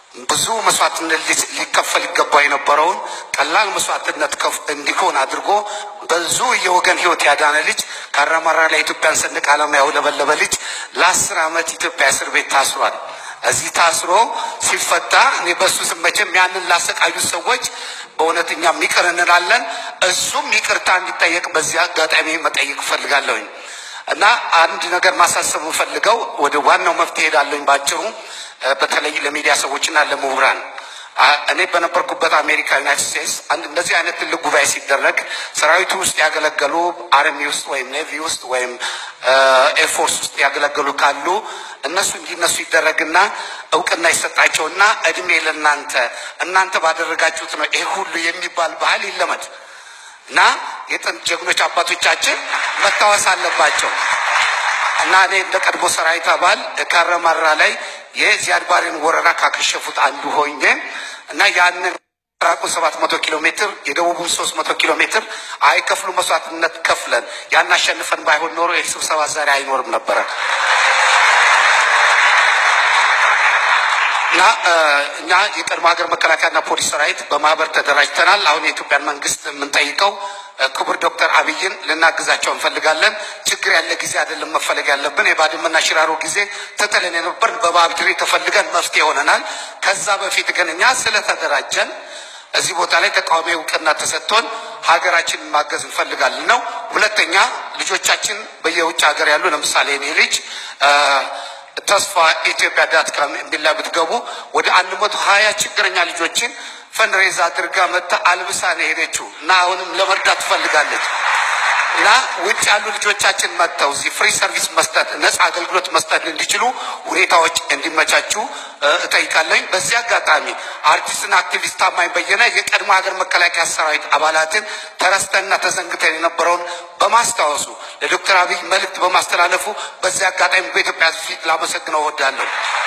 ብዙ መስዋዕትነት ሊከፈል ይገባው የነበረውን ቀላል መስዋዕትነት እንዲሆን አድርጎ ብዙ የወገን ህይወት ያዳነ ልጅ ካራማራ ላይ ኢትዮጵያን ሰንደቅ ዓላማ ያውለበለበ ልጅ ለአስር ዓመት ኢትዮጵያ እስር ቤት ታስሯል። እዚህ ታስሮ ሲፈታ እኔ በእሱ ስም መቼም ያንን ላሰቃዩት ሰዎች በእውነት እኛም ይቅር እንላለን። እሱም ይቅርታ እንዲጠየቅ በዚህ አጋጣሚ መጠየቅ እፈልጋለሁኝ እና አንድ ነገር ማሳሰብ እንፈልገው ወደ ዋናው መፍትሄ ሄዳለሁኝ ባጭሩ በተለይ ለሚዲያ ሰዎችና ለምሁራን እኔ በነበርኩበት አሜሪካ ዩናይትድ ስቴትስ አንድ እንደዚህ አይነት ትልቅ ጉባኤ ሲደረግ ሰራዊቱ ውስጥ ያገለገሉ አርሚ ውስጥ ወይም ኔቪ ውስጥ ወይም ኤርፎርስ ውስጥ ያገለገሉ ካሉ እነሱ እንዲነሱ ይደረግና እውቅና ይሰጣቸውና እድሜ ለእናንተ እናንተ ባደረጋችሁት ነው ይሄ ሁሉ የሚባል ባህል ይለመድ እና የጥንት ጀግኖች አባቶቻችን መታወስ አለባቸው እና እኔ እንደ ቀድሞ ሰራዊት አባል ካረማራ ላይ የዚያድ ባሬን ወረራ ካከሸፉት አንዱ ሆኜ እና ያንን ራቁን ሰባት መቶ ኪሎ ሜትር የደቡቡን ሶስት መቶ ኪሎ ሜትር አይከፍሉ መስዋዕትነት ከፍለን ያን አሸንፈን ባይሆን ኖሮ ይህ ስብሰባ ዛሬ አይኖርም ነበረ እና እኛ የቀድሞ ሀገር መከላከያና ፖሊስ ሰራዊት በማህበር ተደራጅተናል። አሁን የኢትዮጵያን መንግስት የምንጠይቀው ክቡር ዶክተር አብይን ልናግዛቸው እንፈልጋለን። ችግር ያለ ጊዜ አይደለም መፈለግ ያለብን። የባድመና ሽራሮ ጊዜ ተጥለን የነበርን በባብድሬ ተፈልገን መፍትሄ ሆነናል። ከዛ በፊት ግን እኛ ስለተደራጀን እዚህ ቦታ ላይ ተቃዋሚ እውቅና ተሰጥቶን ሀገራችንን ማገዝ እንፈልጋለን ነው። ሁለተኛ ልጆቻችን በየውጭ ሀገር ያሉ ለምሳሌ እኔ ልጅ ተስፋ ኢትዮጵያ ዳት ካም የሚል ላይ ብትገቡ ወደ አንድ መቶ ሀያ ችግረኛ ልጆችን ፈንድሬዝ አድርጋ መጥታ አልብሳ ነው የሄደችው እና አሁንም ለመርዳት ትፈልጋለች እና ውጭ ያሉ ልጆቻችን መጥተው እዚህ ፍሪ ሰርቪስ መስጠት ነፃ አገልግሎት መስጠት እንዲችሉ ሁኔታዎች እንዲመቻቹ እጠይቃለኝ። በዚህ አጋጣሚ አርቲስትና አክቲቪስት ታማኝ በየነ የቀድሞ ሀገር መከላከያ ሰራዊት አባላትን ተረስተንና ተዘንግተን የነበረውን በማስታወሱ ለዶክተር አብይ መልእክት በማስተላለፉ በዚህ አጋጣሚ በኢትዮጵያ ፊት ላመሰግነው እወዳለሁ።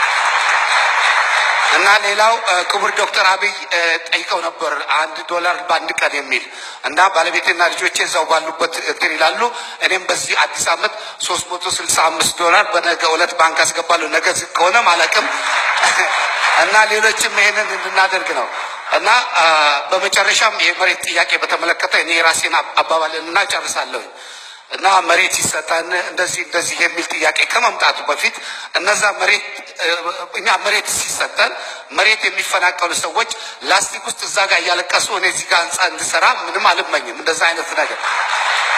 እና ሌላው ክቡር ዶክተር አብይ ጠይቀው ነበር አንድ ዶላር በአንድ ቀን የሚል እና ባለቤቴና ልጆቼ እዛው ባሉበት እንትን ይላሉ። እኔም በዚህ አዲስ ዓመት ሶስት መቶ ስልሳ አምስት ዶላር በነገ ዕለት ባንክ አስገባለሁ። ነገ ዝግ ከሆነ ማለቅም እና ሌሎችም ይሄንን እንድናደርግ ነው እና በመጨረሻም የመሬት ጥያቄ በተመለከተ እኔ የራሴን አባባልንና ጨርሳለሁ እና መሬት ይሰጠን እንደዚህ እንደዚህ የሚል ጥያቄ ከመምጣቱ በፊት እነዛ መሬት እኛ መሬት ሲሰጠን መሬት የሚፈናቀሉ ሰዎች ላስቲክ ውስጥ እዛ ጋር እያለቀሱ እኔ እዚህ ጋር ህንፃ እንድሰራ ምንም አልመኝም። እንደዛ አይነት ነገር